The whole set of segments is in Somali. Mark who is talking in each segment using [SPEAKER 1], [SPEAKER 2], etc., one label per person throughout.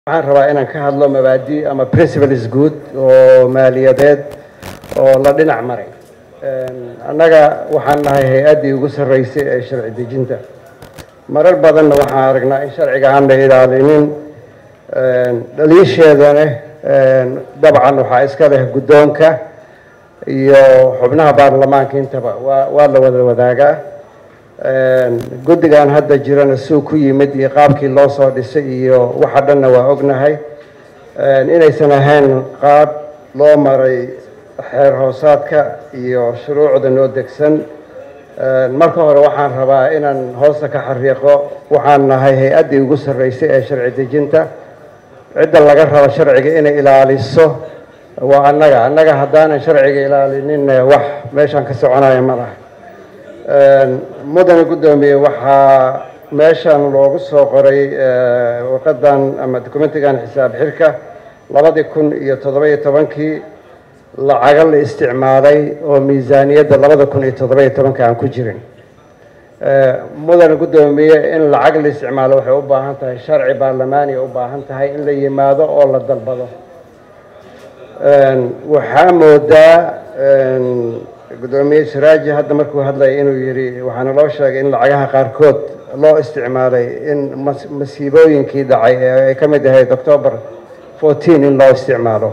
[SPEAKER 1] waxaan rabaa inaan ka hadlo mabaadi ama principles guud oo maaliyadeed oo la dhinac maray annaga waxaan nahay hay-addii ugu sarreysay ee sharci dejinta marar badanna waxaan aragnaa in sharciga aan la ilaalinin dhaliisheedana dabcan waxaa iska leh guddoonka iyo xubnaha baarlamaanka intaba waa waa la wada wadaagaa guddigan hadda jirana suu ku yimid iyo qaabkii loo soo dhisay iyo waxa dhanna waa ognahay inaysan ahayn qaab loo maray xeer hoosaadka iyo shuruucda noo degsan marka hore waxaan rabaa inaan hoosta ka xariiqo waxaan nahay hay-addii ugu sarreysay ee sharci dejinta cidda laga rabo sharciga inay ilaaliso waa annaga annaga haddaanan sharciga ilaalinin wax meeshaan ka soconaya ma laha mudane guddoomiye waxaa meeshan loogu soo qoray warqadan ama documentigan xisaab xirka labadii kun iyo toddoba-iyo tobankii lacaga la isticmaalay oo miisaaniyadda labada kun iyo toddoba-iyo tobanka aan ku jirin mudane guddoomiye in lacag la isticmaalo waxay u baahan tahay sharci baarlamaaniya u baahan tahay in la yimaado oo la dalbado waxaa moodaa guddoomiye siraaji hadda markuu hadlaya inuu yidhi waxaana loo sheegay in lacagaha qaarkood loo isticmaalay in masiibooyinkii dhacay ee ay ka mid ahayd octoober fourteen in loo isticmaalo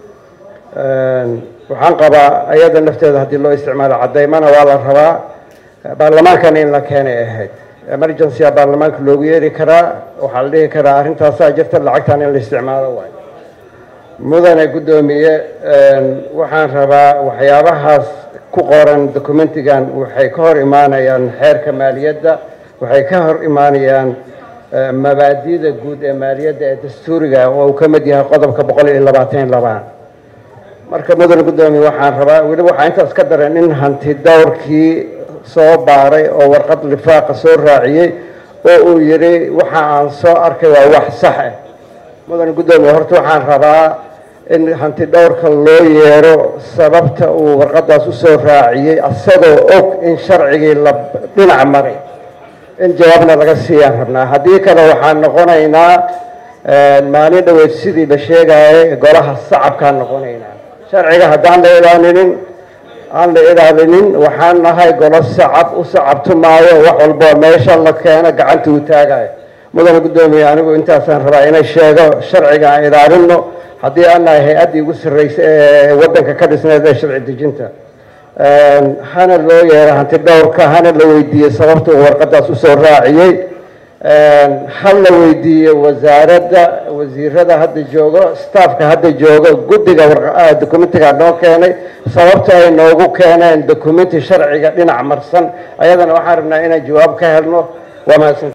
[SPEAKER 1] waxaan qabaa ayada nafteeda haddii loo isticmaalo cadaymana waa la rabaa baarlamaankana in la keenay ahayd emergencya baarlamaanka loogu yeeri karaa waxaa la dhihi karaa arrintaasaa jirta lacagtan in la isticmaalo waay mudane guddoomiye waxaan rabaa waxyaabahaas ku qoran documentigan waxay ka hor imaanayaan xeerka maaliyadda waxay ka hor imaanayaan mabaadida guud ee maaliyadda ee dastuuriga oo uu ka mid yahay qodobka boqol iyo labaatan iyo labaan marka mudane guddoomiye waxaan rabaa weliba waxaa intaas ka daran in hanti dowrkii soo baaray oo warqad lifaaqa soo raaciyey oo uu yidhi waxa aan soo arkay waa wax sax ah mudane guddoomiye horta waxaan rabaa in hanti dhowrka loo yeero sababta uu warqadaas usoo raaciyey isagoo og in sharcigii la dhinac maray in jawaabna laga siiyaan rabnaa haddii kale waxaan noqonaynaa maalin dhaweyd sidii la sheegayay golaha sacabkaan noqonaynaa sharciga haddaan la ilaalinin aan la ilaalinin waxaan nahay golo sacab u sacabtumaayo wax walboo meesha la keeno gacanta uu taagayo mudane guddoomiye anigu intaasaan rabaa inay sheego sharciga aan ilaalino haddii aan nahay hay-addii ugu sarreysay ee waddanka ka dhisneed ee sharci dejinta hana loo yeero hanti dhowrka hana la weydiiyey sababta uu warqadaas usoo raaciyey ha la weydiiyo wasaaradda wasiirada hadda joogo staffka hadda joogo guddiga documentiga noo keenay sababta ay noogu keeneen documenti sharciga dhinac marsan ayadana waxaan rabnaa inaan jawaab ka helno waa mahadsan